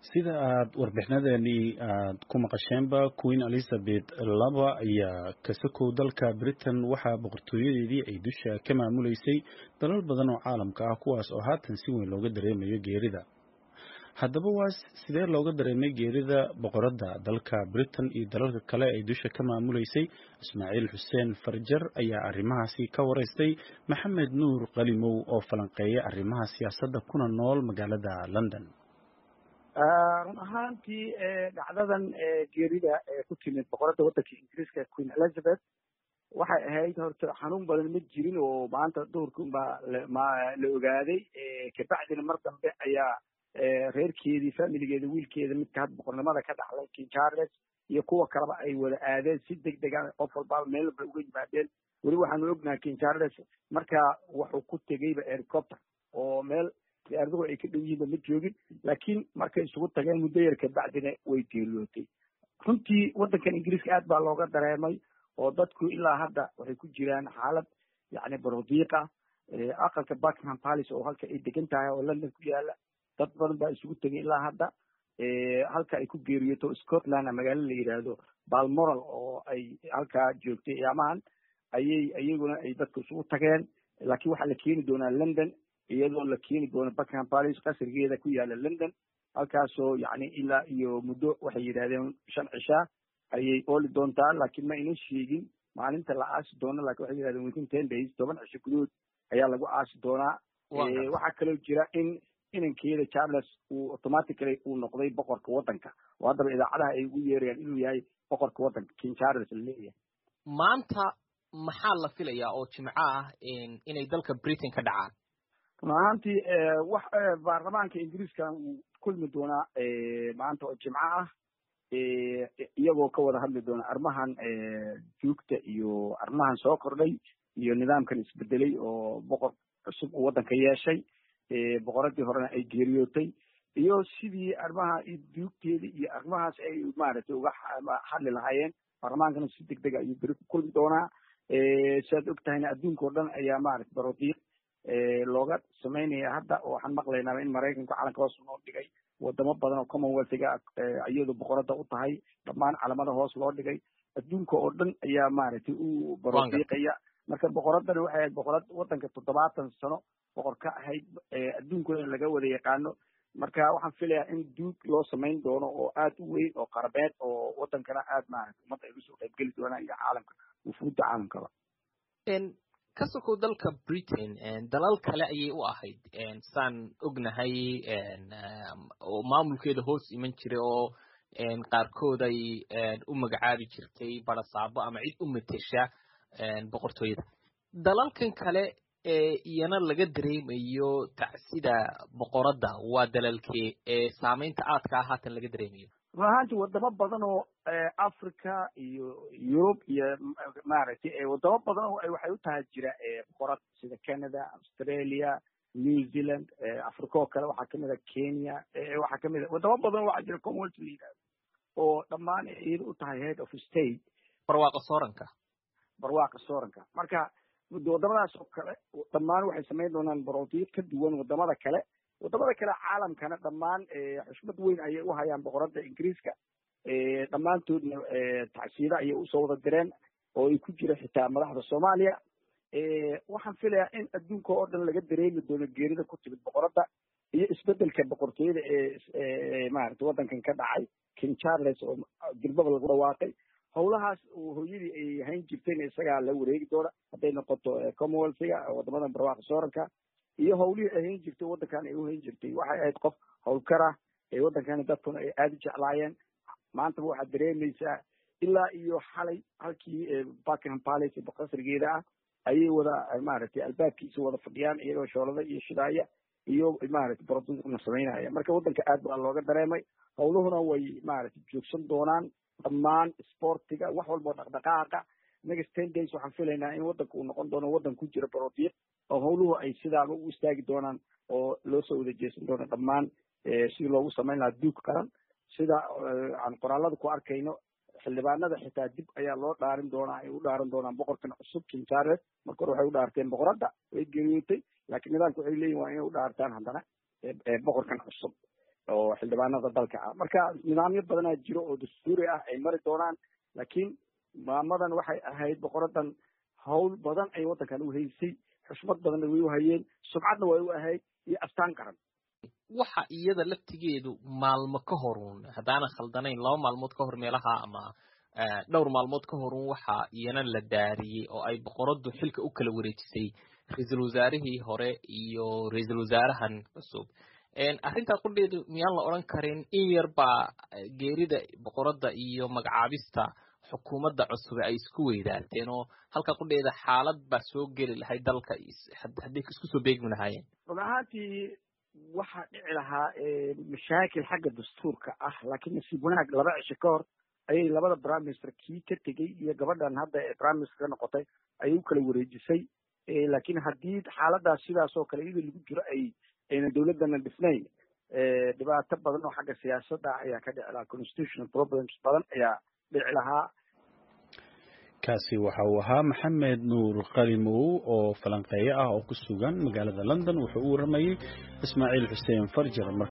sida aad warbixinadeenii aad ku maqasheenba queen elizabeth laba ayaa kasakow dalka britain waxaa boqortooyadeedii ay dusha ka maamuleysay dalal badan oo caalamka ah kuwaas oo haatan si weyn looga dareemayo geerida haddaba waa sidee looga dareemay geerida boqoradda dalka britain iyo dalalka kale ay dusha ka maamuleysay ismaaciil xuseen farjar ayaa arrimahaasi ka waraystay maxamed nuur qalimow oo falanqeeya arrimaha siyaasadda kuna nool magaalada london run ahaantii dhacdadan geerida ku timid boqoradda waddanka ingiriiska queen elizabeth waxay ahayd horta xanuun badan ma jirin oo maanta duhurka unbaa la ogaaday kabacdina mar dambe ayaa reerkeedii familigeeda wiilkeeda midka hadda boqornimada ka dhaxlay king charles iyo kuwa kaleba ay wada aadeen si deg dega qof walbaba meel walba uga yimaadeen weli waxaanu ognahay king charles markaa wuxuu ku tegeyba helicopter oo meel diyaaraduhu ay ka dhow yihiinba ma joogin laakiin markay isugu tageen muddo yar kabacdina way geeriyootay runtii waddankan ingiriiska aad baa looga dareemay oo dadku ilaa hadda waxay ku jiraan xaalad yacni barodiiqa aqalka buckingham palace oo halka ay degan tahay oo london ku yaala dad badan baa isugu tegay ilaa hadda halka ay ku geeriyooto scotland magaalo la yidhaahdo balmoral oo ay halkaa joogtay iyaamahan ayay iyaguna ay dadku isugu tageen laakiin waxaa la keeni doonaa london iyadoo la keeni doono buckingham palace qasrigeeda ku yaala london halkaasoo yacni ilaa iyo muddo waxay yidhahdeen shan cishaa ayay ooli doontaa laakiin ma aynan sheegin maalinta la aasi doono lakin waxay yidhahdeen within ten days toban cisho gudahood ayaa lagu aasi doonaa waxaa kaloo jira in inankeeda charles uu automatically uu noqday boqorka waddanka oo haddaba idaacadaha ay ugu yeerayaan inuu yahay boqorka waddanka king charles la leeyahay maanta maxaa la filayaa oo jimco ah inay dalka britain ka dhacaan run ahaantii wax baarlamaanka ingiriiska uu kulmi doonaa maanta oo jimco ah iyagoo ka wada hadli doona arrimahan juugta iyo arrimahan soo kordhay iyo nidaamkan isbedelay oo boqor cusub uu waddanka yeeshay boqoradii horena ay geeriyootay iyo sidii arrimaha duugteeda iyo arrimahaas ay maaragtay uga hadli lahaayeen baarlamaankana si deg dega ayuu beri ku kulmi doonaa siaad og tahayna adduunka o dhan ayaa maaragtay barodiiq looga samaynaya hadda waxaan maqlaynaaba in maraykanka calanka hoos loo dhigay wadamo badan oo commonwealthiga iyadu boqoradda u tahay dhammaan calamada hoos loo dhigay adduunka oo dhan ayaa maaragtay u barodiiqaya marka boqoraddana waxay ahayd boqorad waddanka toddobaatan sano boqor ka ahayd adduunkooda laga wada yaqaano marka waxaan filayaa in duug loo samayn doono oo aad u weyn oo qarabeed oo waddankana aad maaragtay ummadda ay usoo qaybgeli doonaan iyo caalamka wufuudda caalamkaba ka sokow dalka britain dalal kale ayay u ahayd saan ognahay oo maamulkeeda hoos iman jiray oo qaarkood ay u magacaabi jirtay barasaabo ama cid u matesha boqortooyada dalalkan kale ee iyana laga dareemayo tacsida boqoradda waa dalalkee ee saamaynta aadka ah haatan laga dareemayo run ahaanti wadamo badan oo africa iyo yurub iyo maaragtay wadamo badan oo waxay u tahay jira boqorad sida canada australia new zealand africa oo kale waxaa kamid a kenya waxaa kamid a wadamo badan waxaa jira commonwealth la yidhahdo oo dhammaan iyada u tahay head of state barwaaqa sooranka barwaaqa sooranka marka wadamadaas oo kale dhammaan waxay samayn doonaan barodiiq ka duwan wadamada kale wadamada kale caalamkana dhammaan xushmad weyn ayay u hayaan boqoradda ingiriiska dhammaantoodna tacsiida ayay usoo wada direen oo ay ku jira xitaa madaxda soomaaliya waxaan filayaa in adduunka oo dhan laga dareemi doono geerida ku timid boqoradda iyo isbedelka boqortooyada ee maaragtay waddankan ka dhacay king charles oo dirbaba lagu dhawaaqay howlahaas hooyadii ay hayn jirtayna isagaa la wareegi doona hadday noqoto commonwealthiga wadamadan barwaaqa sooranka iyo howlihii ay hayn jirtay waddankan ay u hayn jirtay waxay ahayd qof howlkara ee waddankani dadkuna ay aada u jeclaayeen maantaba waxaad dareemaysaa ilaa iyo xalay halkii buckingham palace qasrigeeda ah ayay wada maaragtay albaabkiisa wada fadhiyaan iyagoo shoolada iyo shidaaya iyo maaragtay barodiiqna samaynaya marka waddanka aad baa looga dareemay howluhuna way maaragtay joogsan doonaan dhammaan sportiga wax walba oo dhaqdhaqaaqa next ten days waxaan filaynaa in waddanka uu noqon doono waddan ku jira barodiiq oo howluhu ay sidaaba u istaagi doonaan oo loo soo wada jeesan doono dhammaan sidii loogu samayn lahaa duug qaran sida aan qoraalada ku arkayno xildhibaanada xitaa dib ayaa loo dhaarin doonaa ay u dhaaran doonaan boqorkan cusub king charles marka hore waxay u dhaarteen boqoradda way geeriyootay laakiin nidaamka waxay leeyihin waa inay u dhaartaan haddana boqorkan cusub oo xildhibaanada dalka ah marka nidaamyo badanaa jiro oo dastuuri ah ay mari doonaan laakiin maamadan waxay ahayd boqoradan hawl badan ay waddankan u haysay xushmad badanna way u hayeen sumcadna way u ahayd iyo astaan qaran waxa iyada laftigeedu maalmo ka horun haddaanan khaldanayn laba maalmood ka hor meelaha ama dhowr maalmood ka horun waxa iyana la daariyey oo ay boqoradu xilka u kala wareejisay ra-iisul wasaarihii hore iyo ra-iisul wasaarahan cusub arrintaa qudheedu miyaan la odhan karin in yar baa geerida boqoradda iyo magacaabista xukuumadda cusube ay isku weydaarteen oo halka qudheeda xaalad baa soo geli lahayd dalka hadday isku soo beegmi lahaayeen run ahaantii waxaa dhici lahaa mashaakil xagga dastuurka ah laakiin nasiib wanaag laba cisho ka hor ayay labada prime minister kii ka tegey iyo gabadhan hadda ee prime minister ka noqotay ayay u kala wareejisay laakiin haddii xaaladaas sidaas oo kale iyadoo lagu jiro ay ayna dawladdana dhisnayn dhibaato badan oo xagga siyaasadda ayaa ka dhici lahaa constitutional problems badan ayaa dhici lahaa kaasi waxa uu ahaa maxamed nuur qalimow oo falanqeeye ah oo ku sugan magaalada london wuxuu u waramayey ismaaciil xuseen farjar